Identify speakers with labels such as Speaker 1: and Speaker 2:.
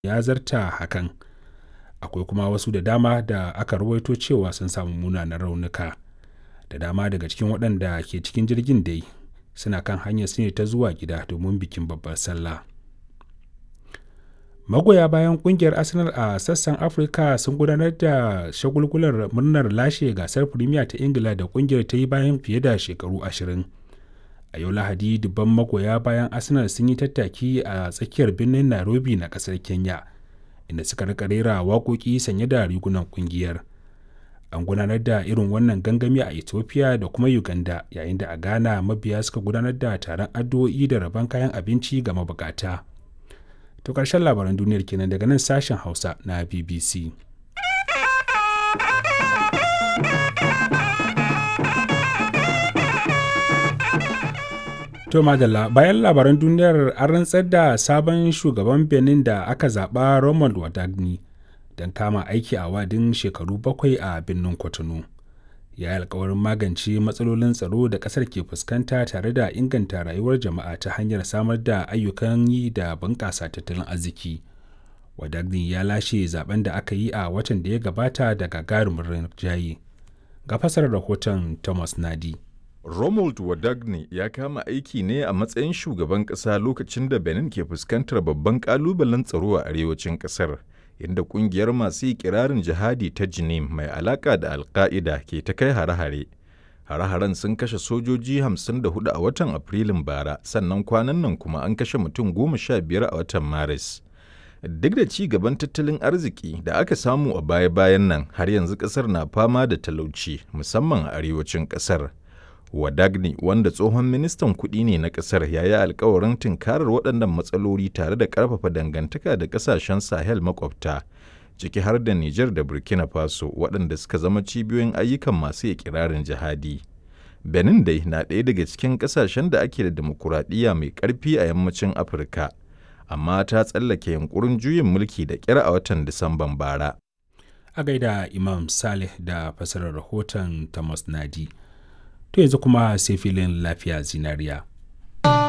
Speaker 1: ya zarta hakan akwai kuma wasu da dama da aka rawaito cewa sun samu munanan raunuka da dama daga cikin waɗanda ke cikin jirgin dai suna kan hanyar su ne ta zuwa gida domin bikin babbar sallah magoya bayan kungiyar arsenal a sassan afirka sun gudanar da shagulgular murnar lashe gasar premier ta ingila da kungiyar ta yi bayan fiye da shekaru ashirin a yau lahadi dubban magoya bayan arsenal sun yi tattaki a tsakiyar birnin nairobi na kasar kenya inda suka rika rera waƙoƙi sanye da rigunan kungiyar an gudanar da irin wannan gangami a ethiopia da kuma uganda yayin da a ghana mabiya suka gudanar da taron addu'o'i da rabon kayan abinci ga mabukata to ƙarshen labaran duniyar kenan daga nan sashen hausa na bbc To madalla bayan labaran duniyar an rantsar da sabon shugaban Benin da aka zaɓa Romuald Wadagni don kama aiki a wadin shekaru bakwai a birnin Cotonou. Ya yi alkawarin magance matsalolin tsaro da ƙasar ke fuskanta tare da inganta rayuwar jama'a ta hanyar samar da ayyukan yi da bunƙasa tattalin arziki. Wadagni ya lashe zaben da aka yi a watan da ya gabata da gagarumin rinjaye. Ga fasar rahoton Thomas Nadi.
Speaker 2: Romuald Wadagne ya kama aiki ne a matsayin shugaban ƙasa lokacin da Benin ke fuskantar babban ƙalubalen tsaro a arewacin ƙasar, inda ƙungiyar masu ikirarin jihadi ta Jinim mai alaƙa da Alƙa'ida ke ta kai hare-hare. Hare-haren sun kashe sojoji 54 a watan Afrilun bara, sannan kwanan nan kuma an kashe mutum goma sha biyar a watan Maris. Duk da ci gaban tattalin arziki da aka samu a baya-bayan nan, har yanzu ƙasar na fama da talauci, musamman a arewacin ƙasar. Wadagni wanda tsohon ministan kuɗi ne na ƙasar ya yi alkawarin tunkarar waɗannan matsaloli tare da ƙarfafa dangantaka da ƙasashen Sahel makwabta, ciki har da Nijar da Burkina Faso waɗanda suka zama cibiyoyin ayyukan masu ikirarin jihadi. Benin dai na ɗaya daga cikin ƙasashen da ake da demokuraɗiyya mai ƙarfi a yammacin Afirka, amma ta tsallake yunkurin juyin mulki da ƙyar a watan Disamban bara.
Speaker 1: A gaida Imam Saleh da fasarar rahoton Thomas Nadi. to yanzu kuma sai filin lafiya zinariya.